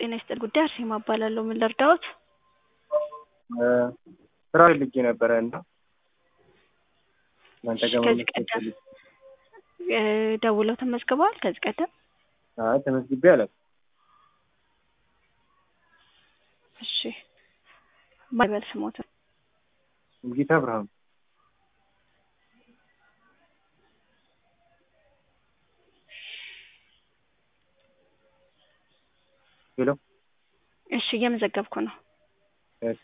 ጤና ይስጥልኝ ጉዳይ አርሴማ እባላለሁ። ምን ልርዳዎት? ስራ ፈልጌ ነበረ እና እናንተ ጋር ከዚህ መመስረት ቀደም ፈልጌ እ ደውለው ተመዝግበዋል ከዚህ ቀደም? አይ ተመዝግቤ አላውቅም። እሺ ማን ይበል ስሞትን? ሙሉጌታ ብርሃኑ ሄሎ እሺ እየመዘገብኩ ነው። እሺ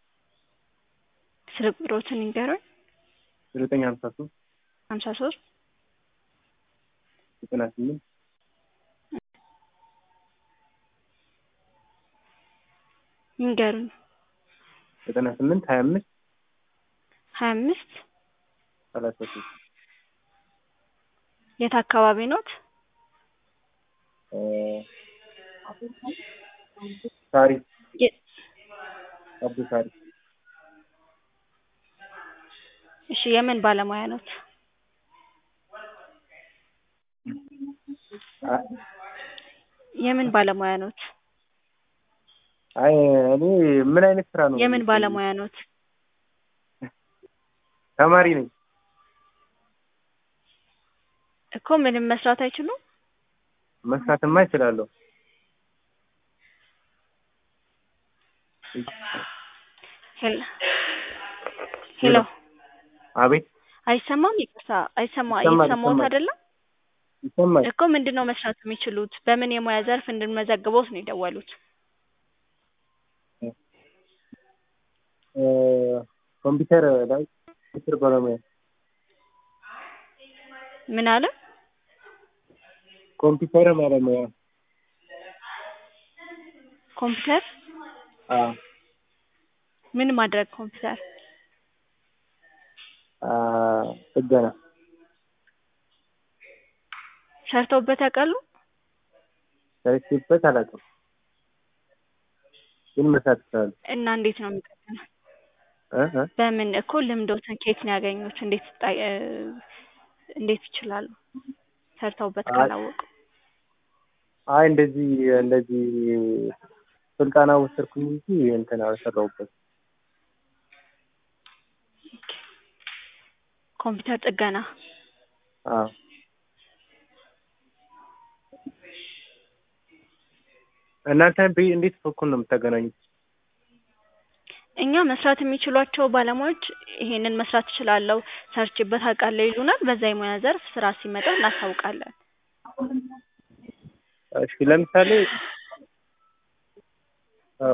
ስልክ ቁጥሮትን ይንገሩኝ። ዘጠኝ ሀምሳ ሶስት ሀምሳ ሶስት ዘጠና ስምንት ይንገሩኝ። ዘጠና ስምንት ሀያ አምስት ሀያ አምስት ሰላሳ ሶስት የት አካባቢ ኖት? እ ሳሪ የ- አቦ ሳሪ እሺ የምን ባለሙያ ኖት? አ- የምን ባለሙያ ኖት? አይ እኔ ምን አይነት ስራ ነው? የምን ባለሙያ ኖት? ተማሪ ነኝ። እኮ ምንም መስራት አይችሉም? መስራትማ እችላለሁ። ሄሎ ሄሎ አቤት አይሰማም? ይቅርታ አይሰማ ይሰማል፣ እየተሰማዎት ይሰማል። አይደለም? ይሰማል። እኮ ምንድን ነው መስራት የሚችሉት? በምን የሙያ ዘርፍ እንድንመዘግቦት ነው የደወሉት? እ ኮምፒውተር ላይ ኮምፒውተር ባለሙያ ምን አለ? ኮምፒውተር ባለሙያ ኮምፒውተር አ ምን ማድረግ ኮምፒውተር አ ጥገና ሰርተውበት ያውቃሉ? ሰርቼበት አላውቅም፣ ግን መስራት እችላለሁ። እና እንዴት ነው የሚጠገነው? እ እ በምን እኮ ልምዶትን ከየት ነው ያገኙት? እንዴት ጣ- እ እንዴት ይችላሉ? ሰርተውበት አይ- ካላወቁ አይ እንደዚህ እንደዚህ ስልጠና ወሰድኩኝ እንጂ እንትን አልሰራሁበት። ኮምፒውተር ጥገና አ እናንተ በ- እንዴት በኩል ነው የምታገናኙት? እኛ መስራት የሚችሏቸው ባለሙያዎች ይሄንን መስራት እችላለሁ፣ ሰርችበት አውቃለሁ ይሉናል። በዛ የሙያ ዘርፍ ስራ ሲመጣ እናሳውቃለን። እሺ ለምሳሌ አ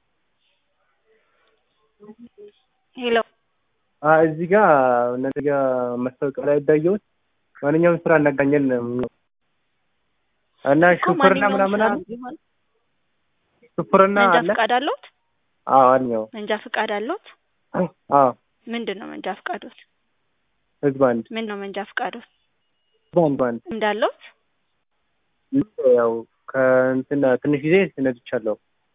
ሄሎ አ እዚህ ጋር እነዚህ ጋር ማስታወቂያ ላይ ያየሁት ማንኛውም ስራ እናገኛለን ነው የሚለው። እና እኮ ሹፍርና ማንኛውም ምናምን ስራ አለ ቢሆን ሹፍርና መንጃ አለ? ፈቃድ አለዎት? አዎ አለኝ። መንጃ ፈቃድ አለዎት? አዎ ምንድን ነው መንጃ ፈቃዶት? ህዝብ አንድ ምን ነው መንጃ ፈቃዶት? ህዝብ አንድ አንድ እንዳለዎት? ያው ከእንትን ትንሽ ጊዜ ነድቻለሁ።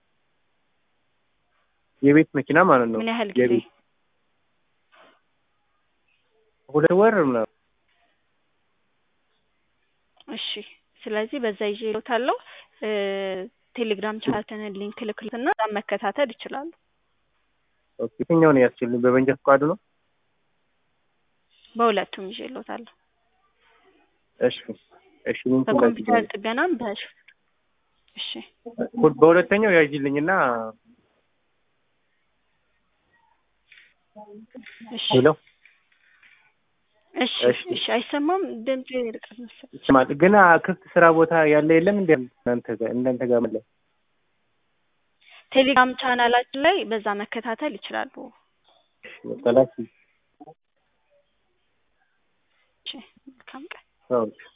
የቤት መኪና ማለት ነው። ምን ያህል ጊዜ? የቤት ሁለት ወር ምናምን። እሺ ስለዚህ በዛ ይዤ እልዎታለሁ። እ ቴሌግራም ቻናላችንን ሊንክ ልክልዎትና እዛም መከታተል ይችላሉ። ኦኬ የትኛውን ያስችልኝ? በመንጃ ፈቃዱ ነው? በሁለቱም ይዤ እልዎታለሁ። እሺ እሺ ሊንኩን በኮምፒውተር ላኪልኝ። ጥገናም በሹ እሺ በሁለተኛው ያዥልኝና እሺ ሄሎ እሺ እሺ። እሺ አይሰማም ድምጼ ይርቃል መሰለኝ። ይሰማል። ግን አ፣ ክፍት ስራ ቦታ ያለ የለም እንዴ እናንተ ጋር እናንተ ጋር ማለት ቴሌግራም ቻናላችን ላይ በዛ መከታተል ይችላሉ። ነው? እሺ መልካም ቀን። አዎ